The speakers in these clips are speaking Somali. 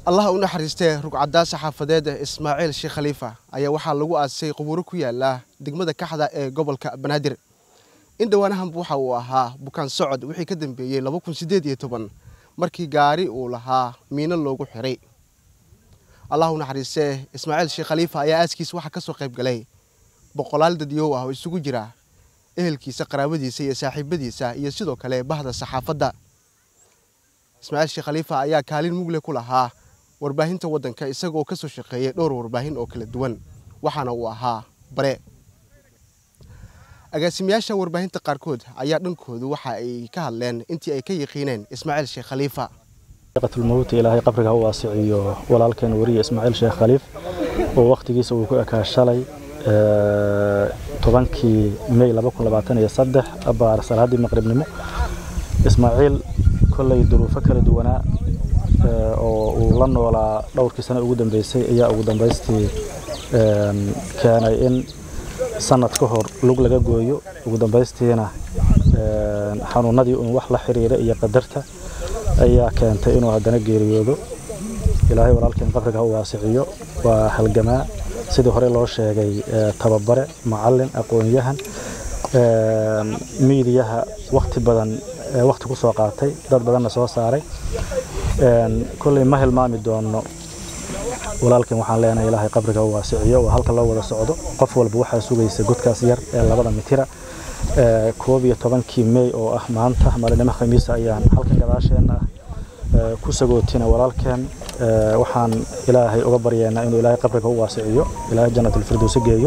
allaha u naxariistee rugcaddaa saxaafadeed ismaaciil sheekh khaliifa ayaa waxaa lagu aasay qubuuro ku yaala degmada kaxda ee gobolka banaadir in dhowaanahanba waxa uu ahaa bukaan socod wixii ka dambeeyey laba kun siddeed iyo toban markii gaari uu lahaa miino loogu xiray allah u naxariistee ismaaciil sheekh khaliifa ayaa aaskiisa waxaa ka soo qayb galay boqolaal dadyow ah oo isugu jira ehelkiisa qaraabadiisa iyo saaxiibadiisa iyo sidoo kale bahda saxaafadda ismaaciil sheekh khaliifa ayaa kaalin mugle ku lahaa warbaahinta waddanka isagoo ka soo shaqeeyey dhowr warbaahin oo kala duwan waxaana uu ahaa bare agaasimayaasha warbaahinta qaarkood ayaa dhankoodu waxa ay ka hadleen intii ay ka yaqiineen ismaaciil sheekh khaliifa qatulmowt ilaahay qabriga ha u waasiciyo walaalkeen wariye ismaaciil sheekh khaliif oo wakhtigiisa uu ku ekaa shalay tobankii mey abaar salaaddii maqribnimo ismaaciil kolley duruufo kala duwanaa oo uu la noolaa dhowrkii sano ugu dambeysay ayaa ugu dambaystii keenay in sanad ka hor lug laga gooyo ugu dambaystiina xanuunadii uun wax la xiriira iyo qadarta ayaa keentay inuu haddana geeriyoodo ilaahay walaalkeen qabriga ha u waasiciyo waa halgamaa sidii hore loo sheegay tababare macalin aqoon-yahan miidiyaha wakti badan wakti ku soo qaatay dad badanna soo saaray kolley ma hilmaami doono walaalkan waxaan leenahay ilaahay qabriga u waasiciyo waa halka loo wada socdo qof walba waxaa sugaysa godkaas yar ee labada mitira koob iyo tobankii mey oo ah maanta maalinimo khamiisa ayaan halkan gadaasheenna ah ku sagootina walaalkeen waxaan ilaahay uga baryeennaa inuu ilaahay qabriga u waasiciyo ilaahay jannatulfirdowsi geeyo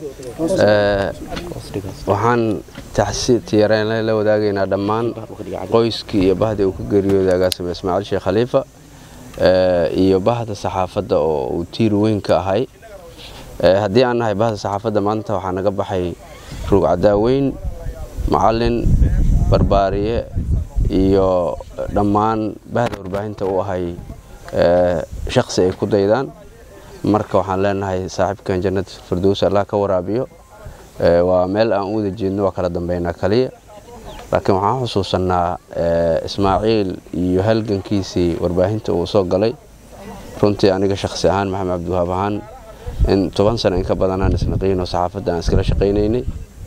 waxaan tiyareenle la wadaagaynaa dhammaan qoyskii iyo bahdii uu ka geeriyooday agaasime ismaaciil sheekh khaliifa iyo bahda saxaafadda oo uu tiir weyn ka ahay haddii aan nahay bahda saxaafadda maanta waxaa naga baxay ruugcadaaweyn macalin barbaariye iyo dhammaan bahda warbaahinta u ahay shaksi ay ku daydaan marka waxaan leenahay saaxiibkan jannat firdows allah ka waraabiyo waa meel aan u wada jeedno waa kala dambeynaa kaliya laakiin waxaan xusuusannaa ismaaciil iyo halgankiisii warbaahinta uu soo galay runtii aniga shakhsi ahaan maxamed cabdiwahaab ahaan in toban sano in ka badanaan isnaqiinoo saxaafadda aan iskala shaqaynaynay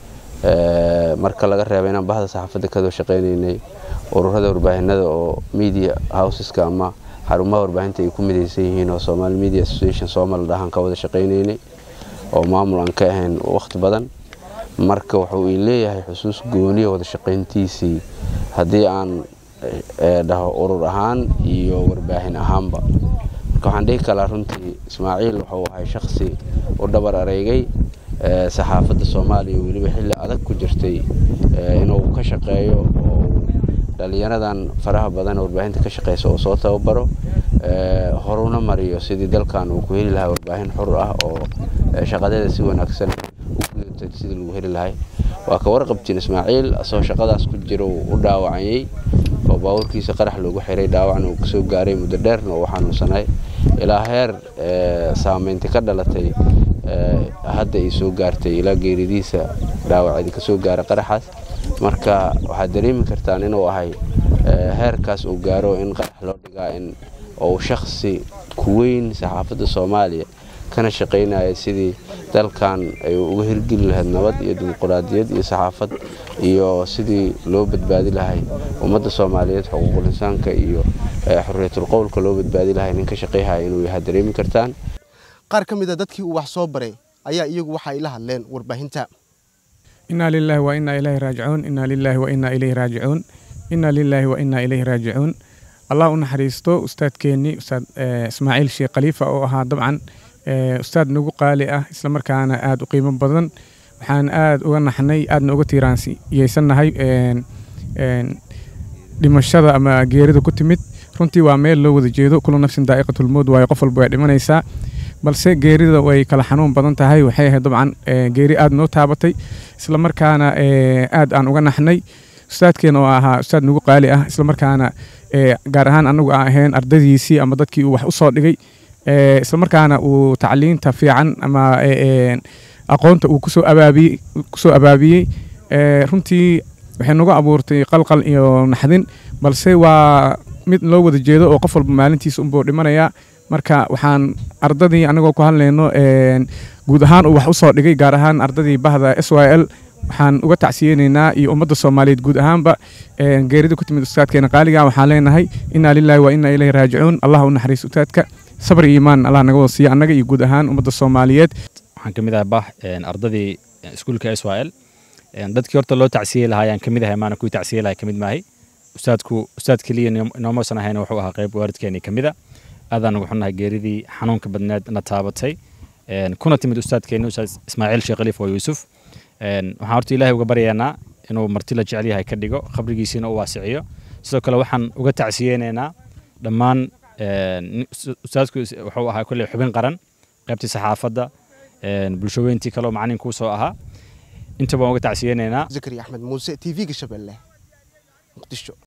marka laga reeba inaan bahda saxaafadda kadoo shaqaynaynay ururada warbaahinada oo media houseska ama xarumaha warbaahinta ay ku midaysan yihiin oo somaali media association soomal dhahaan ka wada shaqaynaynay oo maamul aan ka ahayn wakhti badan marka wuxuu ii leeyahay xusuus gooniya wada shaqayntiisii haddii aan dhaho urur ahaan iyo warbaahin ahaanba marka waxaan dhihi kalaa runtii ismaaciil wuxuu ahay shakhsi u dhabar areegay saxaafadda soomaaliya weliba xilli adag ku jirtay inuu ka shaqeeyo oo dhallinyaradan faraha badan warbaahinta ka shaqeysa oo soo tababaro horuna mariyo sidii dalkan uu ku heli lahaa warbaahin xur ah oo shaqadeeda si wanaagsan u gudatay sidii lagu heli lahay waa ka warqabtiin ismaaciil asagoo shaqadaas ku jira uu u dhaawacayey oo baabuurkiisa qarax loogu xiray dhaawacna uu kasoo gaaray muddo dheerna uu xanuunsanay ilaa heer saameynti ka dhalatay hadda ay soo gaartay ilaa geeridiisa dhaawacdi kasoo gaara qaraxaas marka waxaad dareemi kartaan inuu ahay heerkaas uu gaaro in qarax loo dhigaa in uu shakhsi ku weyn saxaafadda soomaaliya kana shaqaynaya sidii dalkan ay uga hirgeli lahayd nabad iyo dimuquraadiyad iyo saxaafad iyo sidii loo badbaadi lahay ummadda soomaaliyeed xuquuqul insaanka iyo xorriyatul qowlka loo badbaadi lahay nin ka shaqayhaya inuu yahay dareemi kartaan qaar ka mid a dadkii uu wax soo baray ayaa iyagu waxa ay la hadleen warbaahinta inaa lilaahi wa inaa ilayhi raajicuun inaa lilaahi wa inaa ilayhi raajicuun inaa lilaahi wa inaa ilayhi raajicuun allah u naxariisto ustaadkeennii ustaad ismaaciil sheekh khaliifa oo ahaa dabcan ustaad nagu qaali ah islamarkaana aada u qiimo badan waxaan aada uga naxnay aadna uga tiiraanyeysannahay dhimashada ama geerida ku timid runtii waa meel loo wada jeedo kulu nafsin daa'iqatulmood waayo qof walba way dhimanaysaa balse geerida way kala xanuun badan tahay waxay ahayd dabcan geeri aada noo taabatay islamarkaana aad aan uga naxnay ustaadkeena oo ahaa ustaad nagu qaali ah islamarkaana gaar ahaan anagu aan ahayn ardadiisii ama dadkii uu wax u soo dhigay islamarkaana uu tacliinta fiican ama aqoonta uu kusoo abaabiyey kusoo abaabiyey runtii waxay nagu abuurtay qalqal iyo naxdin balse waa mid loo wada jeedo oo qof walba maalintiisa unbuu dhimanayaa marka waxaan ardadii anagoo ku hadlayno guud ahaan uu wax usoo dhigay gaar ahaan ardadii bahda s y l waxaan uga tacsiyeynaynaa iyo ummadda soomaaliyeed guud ahaanba geerida ku timid ustaadkeena qaaliga waxaan leenahay inaa lilaahi wa inaa ilayhi raajicuun allah u naxariis ustaadka sabr iyo iimaan allah naga wada siiya annaga iyo guud ahaan ummadda soomaaliyeed waxaan ka mid ahay bah ardadii iskuulka s y l dadkii horta loo tacsiyey lahaa ayaan ka mid ahay maana kuwii tacsiyey lahay ka mid maahay ustaadku ustaad keliya noomausan ahayna wuxuu ahaa qayb waalidkeenii ka mid a aadaan ugu xunnahay geeridii xanuunka badneed na taabatay kuna timid ustaadkeenni ustaad ismaaciil sheekh khaliif oo yuusuf waxaan horta ilaahay uga baryaynaa inuu marti la jecel yahay ka dhigo qabrigiisiina u waasiciyo sidoo kale waxaan uga tacsiyeynaynaa dhammaan ustaadku wuxuu ahaa kolley xubin qaran qaybtii saxaafadda bulshaweyntii kale oo macalinkuu soo ahaa inta baan uga tacsiyeynaynaa zakari axmed muuse t v-ga shabeelle muqdisho